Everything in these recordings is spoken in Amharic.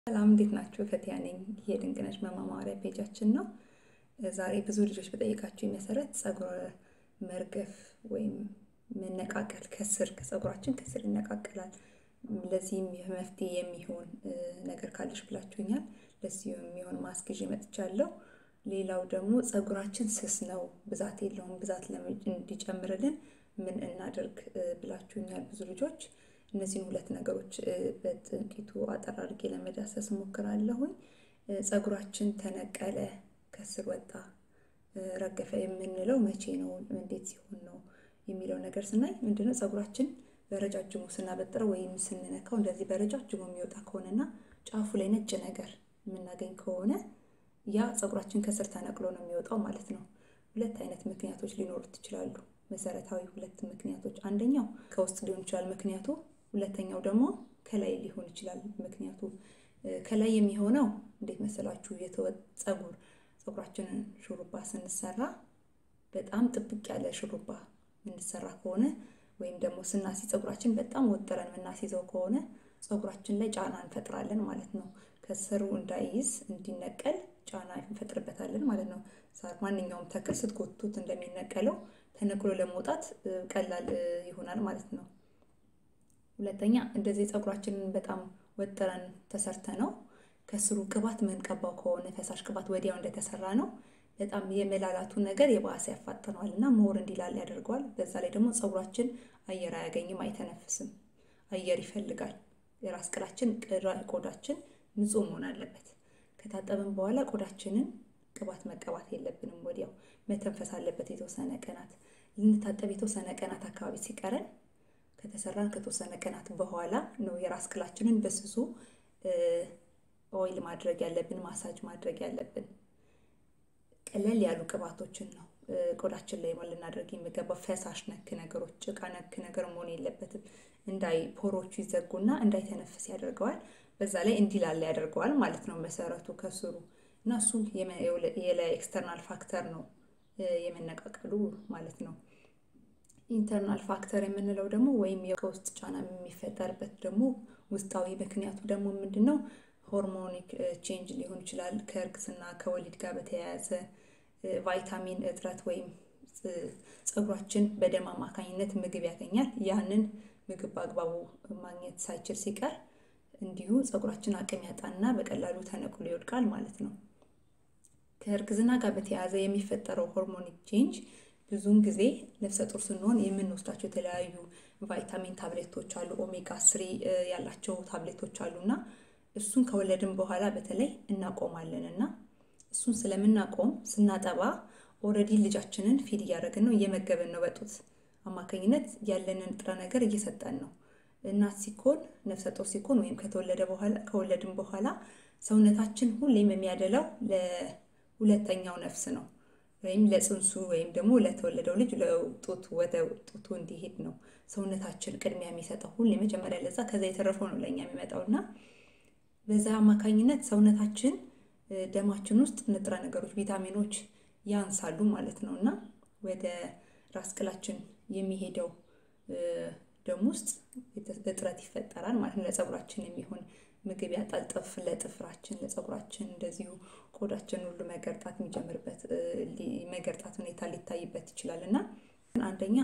ሰላም እንዴት ናችሁ? ፈቲያ ነኝ። ይሄ ድንቅነሽ መማማሪያ ፔጃችን ነው። ዛሬ ብዙ ልጆች በጠየቃችሁ መሰረት ፀጉር መርገፍ ወይም መነቃቀል ከስር ከፀጉራችን ከስር ይነቃቀላል። ለዚህም መፍትሄ የሚሆን ነገር ካለሽ ብላችሁኛል። ለዚህ የሚሆን ማስክ ይዤ መጥቻለሁ። ሌላው ደግሞ ፀጉራችን ስስ ነው፣ ብዛት የለውም፣ ብዛት እንዲጨምርልን ምን እናደርግ ብላችሁኛል ብዙ ልጆች። እነዚህን ሁለት ነገሮች በጥቂቱ አጠር አድርጌ ለመዳሰስ እሞክራለሁኝ። ፀጉራችን ተነቀለ፣ ከስር ወጣ፣ ረገፈ የምንለው መቼ ነው? እንዴት ሲሆን ነው የሚለው ነገር ስናይ ምንድነው ፀጉራችን በረጃጅሙ ስናበጥረው ወይም ስንነካው እንደዚህ በረጃጅሙ የሚወጣ ከሆነና ጫፉ ላይ ነጭ ነገር የምናገኝ ከሆነ ያ ፀጉራችን ከስር ተነቅሎ ነው የሚወጣው ማለት ነው። ሁለት አይነት ምክንያቶች ሊኖሩት ይችላሉ። መሰረታዊ ሁለት ምክንያቶች፣ አንደኛው ከውስጥ ሊሆን ይችላል ምክንያቱ ሁለተኛው ደግሞ ከላይ ሊሆን ይችላል ምክንያቱ። ከላይ የሚሆነው እንዴት መሰላችሁ? ፀጉር ፀጉራችንን ሹሩባ ስንሰራ በጣም ጥብቅ ያለ ሹሩባ የምንሰራ ከሆነ ወይም ደግሞ ስናሲ ፀጉራችን በጣም ወጥረን የምናስይዘው ከሆነ ፀጉራችን ላይ ጫና እንፈጥራለን ማለት ነው። ከስሩ እንዳይይዝ እንዲነቀል ጫና እንፈጥርበታለን ማለት ነው። ማንኛውም ተክል ስትጎቱት እንደሚነቀለው ተነቅሎ ለመውጣት ቀላል ይሆናል ማለት ነው። ሁለተኛ እንደዚህ ፀጉራችንን በጣም ወጥረን ተሰርተ ነው ከስሩ ቅባት ምንቀባው ከሆነ ፈሳሽ ቅባት ወዲያው እንደተሰራ ነው በጣም የመላላቱ ነገር የባሰ ያፋጥነዋል እና ሞር እንዲላል ያደርገዋል። በዛ ላይ ደግሞ ፀጉራችን አየር አያገኝም፣ አይተነፍስም፣ አየር ይፈልጋል። የራስ ቅላችን ቆዳችን ንጹህ መሆን አለበት። ከታጠብን በኋላ ቆዳችንን ቅባት መቀባት የለብንም፣ ወዲያው መተንፈስ አለበት። የተወሰነ ቀናት ልንታጠብ የተወሰነ ቀናት አካባቢ ሲቀረን ከተሰራን ከተወሰነ ቀናት በኋላ ነው የራስ ቅላችንን በስሱ ኦይል ማድረግ ያለብን፣ ማሳጅ ማድረግ ያለብን። ቀለል ያሉ ቅባቶችን ነው ቆዳችን ላይ ልናደርግ የሚገባው። ፈሳሽ ነክ ነገሮች፣ ጭቃ ነክ ነገር መሆን የለበትም። እንዳይ ፖሮቹ ይዘጉና እንዳይተነፍስ ያደርገዋል። በዛ ላይ እንዲላላ ያደርገዋል ማለት ነው መሰረቱ ከስሩ እና እሱ የላይ ኤክስተርናል ፋክተር ነው የመነቃቀሉ ማለት ነው። ኢንተርናል ፋክተር የምንለው ደግሞ ወይም ከውስጥ ጫና የሚፈጠርበት ደግሞ ውስጣዊ ምክንያቱ ደግሞ ምንድን ነው? ሆርሞኒክ ቼንጅ ሊሆን ይችላል። ከእርግዝና ከወሊድ ጋር በተያያዘ ቫይታሚን እጥረት ወይም ፀጉራችን በደም አማካኝነት ምግብ ያገኛል። ያንን ምግብ በአግባቡ ማግኘት ሳይችል ሲቀር እንዲሁ ፀጉራችን አቅም ያጣና በቀላሉ ተነቅሎ ይወድቃል ማለት ነው። ከእርግዝና ጋር በተያያዘ የሚፈጠረው ሆርሞኒክ ቼንጅ ብዙውን ጊዜ ነፍሰ ጡር ስንሆን የምንወስዳቸው የተለያዩ ቫይታሚን ታብሌቶች አሉ፣ ኦሜጋ ስሪ ያላቸው ታብሌቶች አሉ እና እሱን ከወለድን በኋላ በተለይ እናቆማለን እና እሱን ስለምናቆም ስናጠባ ኦልሬዲ ልጃችንን ፊድ እያደረግን ነው፣ እየመገብን ነው። በጡት አማካኝነት ያለንን ንጥረ ነገር እየሰጠን ነው። እናት ሲኮን ነፍሰ ጡር ሲኮን ወይም ከተወለደ በኋላ ከወለድን በኋላ ሰውነታችን ሁሌም የሚያደላው ለሁለተኛው ነፍስ ነው ወይም ለፅንሱ ወይም ደግሞ ለተወለደው ልጅ ለጡት ወደ ጡቱ እንዲሄድ ነው ሰውነታችን ቅድሚያ የሚሰጠው ሁሌ መጀመሪያ ለዛ፣ ከዛ የተረፈው ነው ለእኛ የሚመጣው እና በዛ አማካኝነት ሰውነታችን ደማችን ውስጥ ንጥረ ነገሮች ቪታሚኖች ያንሳሉ ማለት ነው እና ወደ ራስ ቅላችን የሚሄደው ደም ውስጥ እጥረት ይፈጠራል ማለት ነው። ለፀጉራችን የሚሆን ምግብ ያጣል። ጥፍ ለጥፍራችን ለፀጉራችን እንደዚሁ ቆዳችን ሁሉ መገርጣት የሚጀምርበት መገርጣት ሁኔታ ሊታይበት ይችላል እና አንደኛ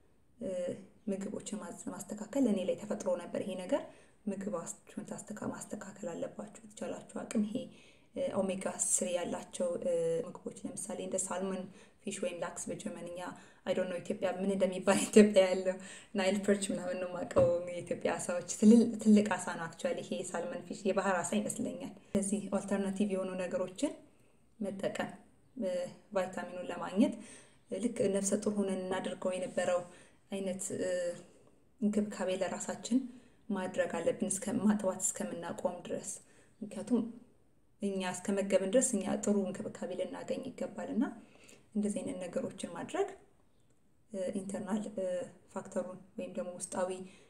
ምግቦችን ማስተካከል እኔ ላይ ተፈጥሮ ነበር ይሄ ነገር ምግባችሁን ማስተካከል አለባችሁ። የተቻላችሁ አቅም ይሄ ኦሜጋ ስሪ ያላቸው ምግቦች ለምሳሌ እንደ ሳልመን ፊሽ ወይም ላክስ በጀርመንኛ አይ ዶንት ኖ ኢትዮጵያ ምን እንደሚባል ኢትዮጵያ ያለው ናይል ፐርች ምናምን ነው የማውቀው። የኢትዮጵያ አሳዎች ትልቅ አሳ ነው አክቹዋሊ ይሄ ሳልመን ፊሽ የባህር አሳ ይመስለኛል። ስለዚህ ኦልተርናቲቭ የሆኑ ነገሮችን መጠቀም ቫይታሚኑን ለማግኘት ልክ ነፍሰ ጡር ሆነን እናደርገው የነበረው አይነት እንክብካቤ ለራሳችን ማድረግ አለብን እስከ ማጥባት እስከምናቆም ድረስ። ምክንያቱም እኛ እስከመገብን ድረስ እኛ ጥሩ እንክብካቤ ልናገኝ ይገባል እና እንደዚህ አይነት ነገሮችን ማድረግ ኢንተርናል ፋክተሩን ወይም ደግሞ ውስጣዊ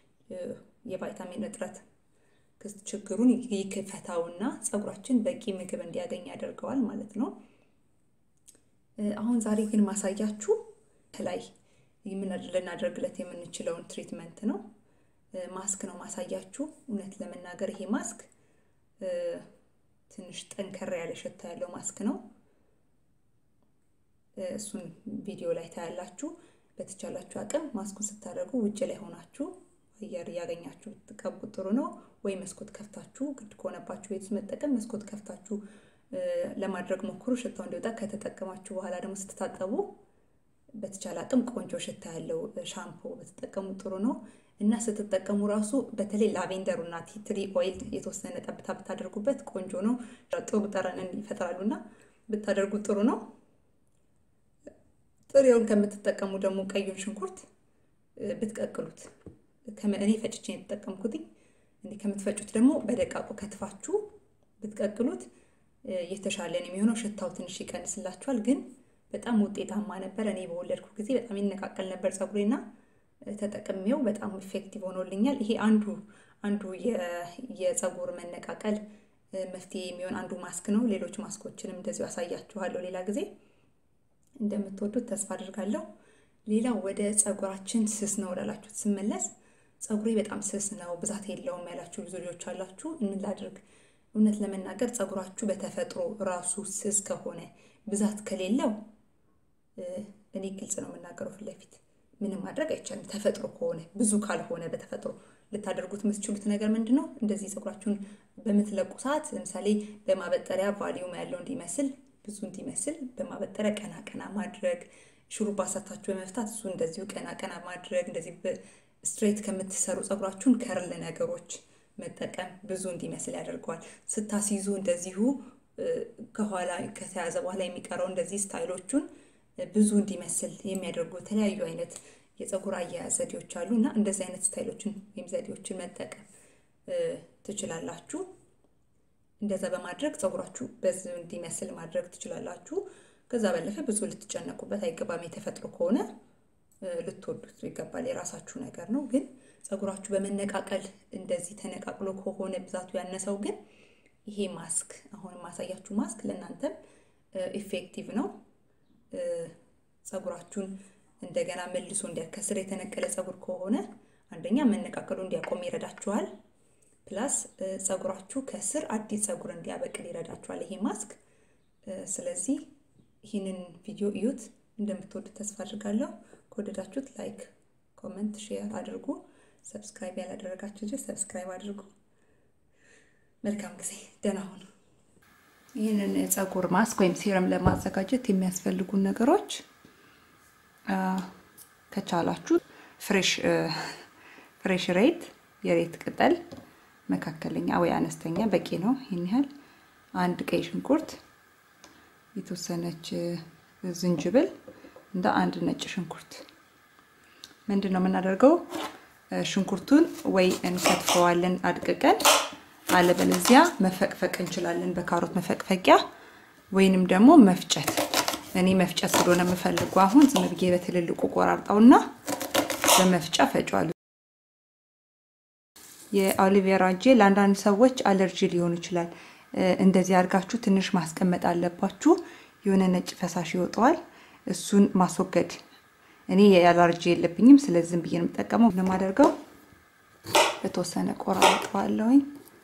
የቫይታሚን እጥረት ችግሩን ይክፈታውና ፀጉራችን በቂ ምግብ እንዲያገኝ ያደርገዋል ማለት ነው። አሁን ዛሬ ግን ማሳያችሁ ከላይ ልናደርግለት የምንችለውን ትሪትመንት ነው። ማስክ ነው ማሳያችሁ። እውነት ለመናገር ይሄ ማስክ ትንሽ ጠንከር ያለ ሽታ ያለው ማስክ ነው። እሱን ቪዲዮ ላይ ታያላችሁ። በተቻላችሁ አቅም ማስኩን ስታደርጉ ውጭ ላይ ሆናችሁ አየር እያገኛችሁ ብትቀቡት ጥሩ ነው። ወይ መስኮት ከፍታችሁ ግድ ከሆነባችሁ ቤት ውስጥ መጠቀም መስኮት ከፍታችሁ ለማድረግ ሞክሩ፣ ሽታው እንዲወጣ። ከተጠቀማችሁ በኋላ ደግሞ ስትታጠቡ በተቻለ አቅም ቆንጆ ሽታ ያለው ሻምፖ ብትጠቀሙ ጥሩ ነው እና ስትጠቀሙ ራሱ በተለይ ላቬንደሩ እና ቲትሪ ኦይል የተወሰነ ጠብታ ብታደርጉበት ቆንጆ ነው። ጥሩ ጠረንን ይፈጥራሉ እና ብታደርጉት ጥሩ ነው። ጥሬውን ከምትጠቀሙ ደግሞ ቀዩን ሽንኩርት ብትቀቅሉት እኔ ፈጭቼ የተጠቀምኩት እንዲህ ከምትፈጩት ደግሞ በደቃቁ ከትፋችሁ ብትቀቅሉት የተሻለ ነው የሚሆነው። ሽታው ትንሽ ይቀንስላችኋል፣ ግን በጣም ውጤታማ ነበር። እኔ በወለድኩ ጊዜ በጣም ይነቃቀል ነበር ፀጉሬና ተጠቅሜው በጣም ኢፌክቲቭ ሆኖልኛል። ይሄ አንዱ አንዱ የፀጉር መነቃቀል መፍትሄ የሚሆን አንዱ ማስክ ነው። ሌሎች ማስኮችንም እንደዚሁ አሳያችኋለሁ ሌላ ጊዜ። እንደምትወዱት ተስፋ አድርጋለሁ። ሌላው ወደ ፀጉራችን ስስ ነው ላላችሁት ስመለስ ፀጉሬ በጣም ስስ ነው ብዛት የለውም ያላችሁ ብዙ ልጆች አላችሁ። ምን ላድርግ? እውነት ለመናገር ፀጉራችሁ በተፈጥሮ ራሱ ስስ ከሆነ ብዛት ከሌለው እኔ ግልጽ ነው የምናገረው ፊት ለፊት ምንም ማድረግ አይቻልም። ተፈጥሮ ከሆነ ብዙ ካልሆነ በተፈጥሮ ልታደርጉት የምትችሉት ነገር ምንድን ነው? እንደዚህ ፀጉራችሁን በምትለቁ ሰዓት ለምሳሌ በማበጠሪያ ቫሊዩም ያለው እንዲመስል ብዙ እንዲመስል በማበጠሪያ ቀና ቀና ማድረግ፣ ሹሩባ ሳታችሁ በመፍታት እሱ እንደዚሁ ቀና ቀና ማድረግ፣ እንደዚህ ስትሬት ከምትሰሩ ፀጉራችሁን ከርል ነገሮች መጠቀም ብዙ እንዲመስል ያደርገዋል። ስታስይዙ እንደዚሁ ከኋላ ከተያዘ በኋላ የሚቀረው እንደዚህ ስታይሎቹን ብዙ እንዲመስል የሚያደርጉ የተለያዩ አይነት የፀጉር አያያዝ ዘዴዎች አሉ እና እንደዚህ አይነት ስታይሎችን ወይም ዘዴዎችን መጠቀም ትችላላችሁ። እንደዛ በማድረግ ፀጉራችሁ በዚህ እንዲመስል ማድረግ ትችላላችሁ። ከዛ ባለፈ ብዙ ልትጨነቁበት አይገባም። የተፈጥሮ ከሆነ ልትወዱት ይገባል። የራሳችሁ ነገር ነው። ግን ፀጉራችሁ በመነቃቀል እንደዚህ ተነቃቅሎ ከሆነ ብዛቱ ያነሰው ግን ይሄ ማስክ አሁን ማሳያችሁ ማስክ ለእናንተም ኢፌክቲቭ ነው። ፀጉራችሁን እንደገና መልሶ እንዲያከስር የተነቀለ ፀጉር ከሆነ አንደኛ መነቃቀሉ እንዲያቆም ይረዳችኋል። ፕላስ ፀጉራችሁ ከስር አዲስ ፀጉር እንዲያበቅል ይረዳችኋል ይሄ ማስክ። ስለዚህ ይህንን ቪዲዮ እዩት፣ እንደምትወዱት ተስፋ አድርጋለሁ። ከወደዳችሁት ላይክ፣ ኮመንት፣ ሼር አድርጉ። ሰብስክራይብ ያላደረጋችሁ ልጆች ሰብስክራይብ አድርጉ። መልካም ጊዜ፣ ደህና ሁኑ። ይህንን የፀጉር ማስክ ወይም ሲረም ለማዘጋጀት የሚያስፈልጉን ነገሮች ከቻላችሁ ፍሬሽ ፍሬሽ ሬት የሬት ቅጠል መካከለኛ ወይ አነስተኛ በቂ ነው። ይህን ያህል አንድ ቀይ ሽንኩርት፣ የተወሰነች ዝንጅብል እንደ አንድ ነጭ ሽንኩርት። ምንድን ነው የምናደርገው? ሽንኩርቱን ወይ እንከትፈዋለን አድቅቀን አለበለዚያ መፈቅፈቅ እንችላለን በካሮት መፈቅፈቂያ ወይንም ደግሞ መፍጨት። እኔ መፍጨት ስለሆነ የምፈልጉ አሁን ዝም ብዬ በትልልቁ ቆራርጠውና በመፍጫ ፈጫዋለሁ። የአሊቬራ ጄል ለአንዳንድ ሰዎች አለርጂ ሊሆን ይችላል። እንደዚህ አድርጋችሁ ትንሽ ማስቀመጥ አለባችሁ። የሆነ ነጭ ፈሳሽ ይወጣዋል። እሱን ማስወገድ። እኔ የአለርጂ የለብኝም፣ ስለዚህ ዝም ብዬ ነው የምጠቀመው። ለማደርገው በተወሰነ ቆራርጠዋለሁኝ።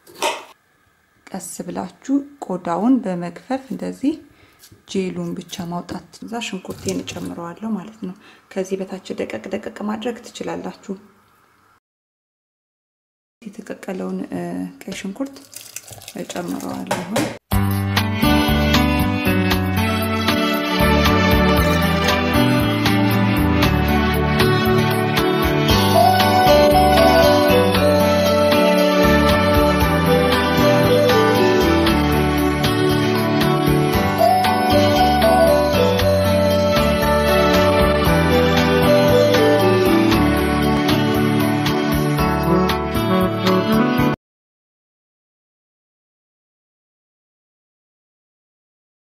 ቀስ ብላችሁ ቆዳውን በመግፈፍ እንደዚህ ጄሉን ብቻ ማውጣት። እዛ ሽንኩርቴን እጨምረዋለሁ ማለት ነው። ከዚህ በታች ደቀቅ ደቀቅ ማድረግ ትችላላችሁ። የተቀቀለውን ቀይ ሽንኩርት እጨምረዋለሁ።